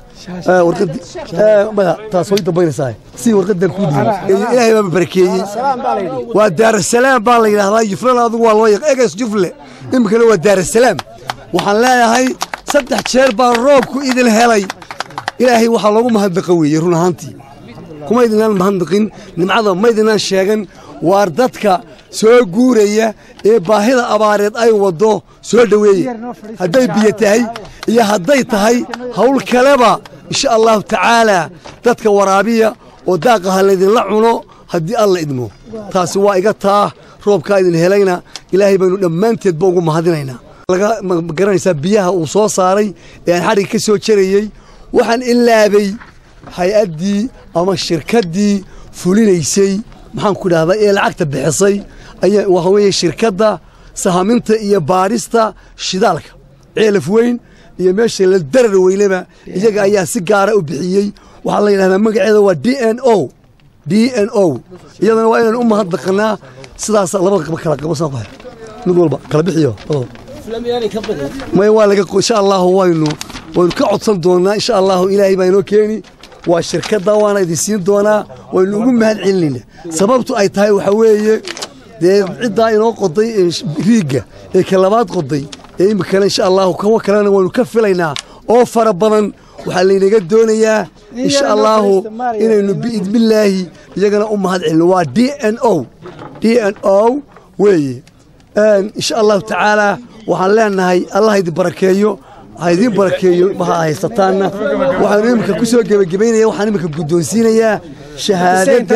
taas way dambaynaysaa si warqadan ku ilaahay baa barakeeyey waa daarasalaam baa la yidhahdaa juflana adigu waa loo yaq egas jufle iminkana waa daarasalaam waxaan leeyahay saddex jeer baa roobku idin helay ilaahay waxaa loogu mahadnaqa weeye run ahaantii kuma idinaan mahadnaqin nimcada ma idinaan sheegan waar dadka soo guuraya ee baahida abaareed ay waddo soo dhoweeye hadday biyo tahay iyo hadday tahay hawl kaleba insha allahu tacaalaa dadka waraabiya oo daaqa ha laydinla cuno haddii alla idmo taasi waa iga taa roobkaa idin helayna ilaahay baynu dhammaanteedba ugu mahadinaynaa laga garanaysaa biyaha uu soo saaray ee aan xadhigga ka soo jarayey waxaan ilaabay hay-addii ama shirkaddii fulinaysay maxaan ku dhahdaa ee lacagta bixisay ayaa waxa weeye shirkadda sahaminta iyo baadhista shidaalka ceelaf weyn iyo meesha la darar weyneba iyaga ayaa si gaara u bixiyey waxaa la yidhahdaa magaceeda waa d n o d n o iyadana waa inaan u mahadnaqanaa sidaas labada kala qabo soo baxay mid walba kala bixiyo may waa laga insha allahu waynu waynu ka codsan doonaa insha allahu ilaahay baa inoo keeni waa shirkadda waana idin siin doonaa waynu ugu mahad celinayna sababtu ay tahay waxaa weeye dee ciddaa inoo qoday riigga ee ka labaad qoday ee iminkana insha allahu kuwa kalena waynu ka filaynaa oo fara badan waxaa laynaga doonayaa insha allahu inaynu biidnillaahi iyagana u mahad celino waa d n o d n o weeye insha allahu tacaalaa waxaan leenahay allah idin barakeeyo ha idiin barakeeyo waxa haysataanna waxaanu iminka ku soo gebagabaynaya waxaan iminka guddoonsiinayaa shahaadadda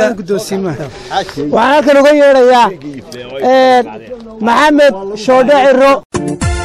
waxaan halkan uga yeedhayaa maxamed shoodhe ciro